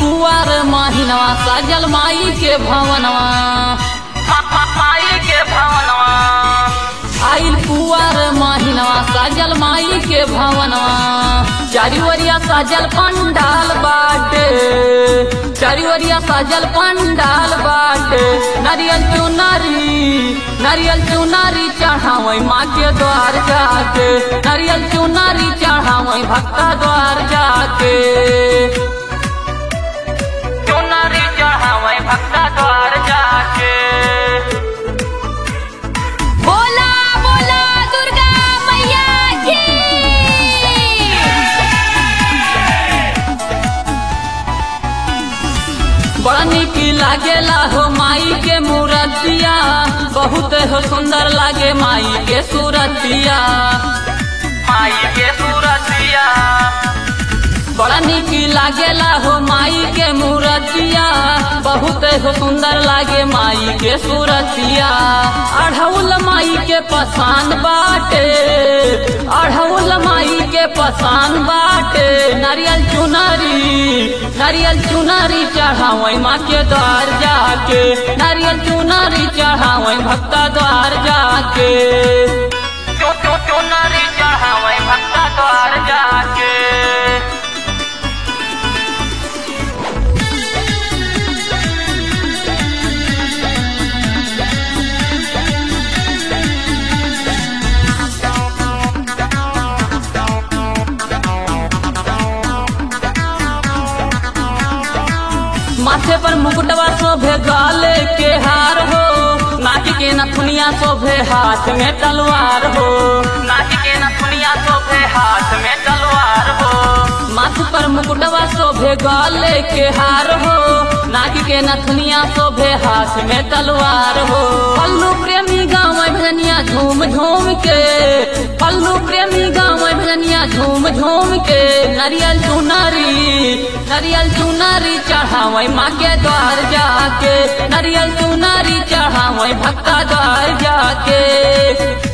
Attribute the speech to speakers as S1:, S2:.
S1: कुआर महिनवा सजल माई के भवनवा माई के भवनवा आइल कुआर महिनवा सजल माई के भवनवा चारी ओरिया सजल पंडाल बाटे चारी ओरिया सजल पंडाल बाटे नारियल चुनारी नारियल चुनारी चढ़ावई माँ के द्वार जाके नारियल चुनारी चढ़ावई भक्ता द्वार जाके चुनारी चढ़ावई भक्ता द्वार जाके
S2: बोला बोला दुर्गा मैया की
S1: बड़ा निक लागेला हो माई के मूर्तिया बहुत हो सुंदर लागे माई के सूरतिया माई के सूरतिया बड़ा निक लागेला हो माई के मूर्तिया बहुत हो सुंदर लागे माई के सूरतिया अढ़ौल माई के पसंद बाटे अढ़ौल माई के पसंद बाटे नारियल चुनरी नारियल चुनरी चढ़ावई माँ के द्वार जाके नारियल चुनरी चढ़ावई भक्ता द्वार जाके चुनरी चढ़ावई भक्ता द्वार जाके माथे पर मुकुटवा शोभे गाले के हार हो नाक के नथुनिया शोभे हाथ में तलवार हो नाक के नथुनिया शोभे हाथ में तलवार हो माथ पर मुकुटवा शोभे गाले के हार हो नाक के नथुनिया शोभे हाथ में तलवार हो पल्लू प्रेमी गाँव भजनिया झूम झूम के पल्लू प्रेमी गाँव भजनिया झूम झूम के नारियल चुनारी नारियल चुनारी चढ़ावई माँ के द्वार जाके नारियल चुनारी चढ़ावई भक्ता द्वार जाके